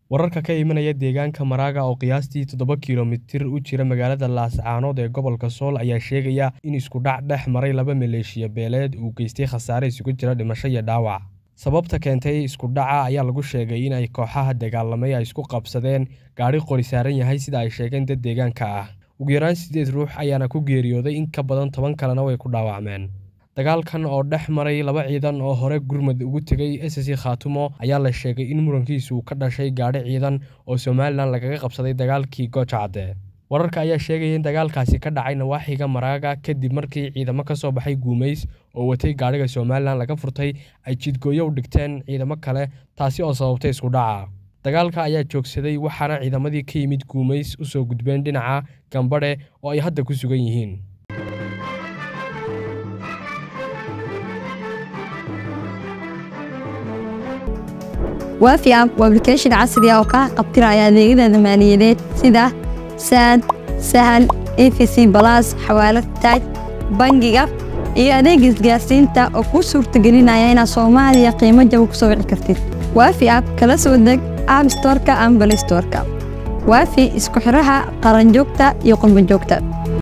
Wararka ka imanaya deegaanka Maraga oo qiyaastii toddoba kiiloomitir u jira magaalada Laascaanood ee gobolka Sool ayaa sheegaya in isku dhac dhex maray laba maleeshiya beeleed uu geystay khasaare isugu jira dhimasho iyo dhaawac. Sababta keentay isku dhaca ayaa lagu sheegay in ay kooxaha dagaalamay ay isku qabsadeen gaadhi qori saaran yahay sida ay sheegeen dad deegaanka ah. Ugu yaraan siddeed ruux ayaana ku geeriyooday in ka badan toban kalena way ku dhaawacmeen. Dagaalkan oo dhex maray laba ciidan oo hore gurmad ugu tegay SSC Khaatumo ayaa la sheegay in murankiisu ka dhashay gaadhi ciidan oo Somalilan lagaga qabsaday dagaalkii Gooja Cadde. Wararka ayaa sheegaya in dagaalkaasi ka dhacay nawaaxiga Maraga kadib markii ciidamo ka soo baxay Guumeys oo watay gaadhiga Somalilan laga furtay ay jidgooyo u dhigteen ciidamo kale taasi oo sababtay isku dhaca. Dagaalka ayaa joogsaday waxaana ciidamadii ka yimid Guumeys u soo gudbeen dhinaca Gambadhe oo ay hadda ku sugan yihiin. waafi app waa application casri ah oo kaa qabtiraya adeegyada maaliyadeed sida saad sahal efc balas xawaalad taaj bangiga iyo adeega isgaarsiinta oo kuu suurtagelinaya inaad soomaaliya qiimo jaba ku soo wici kartid waafi app kala soo deg app storeka ama balay storeka waafi isku xiraha qaranjoogta iyo qurbanjoogta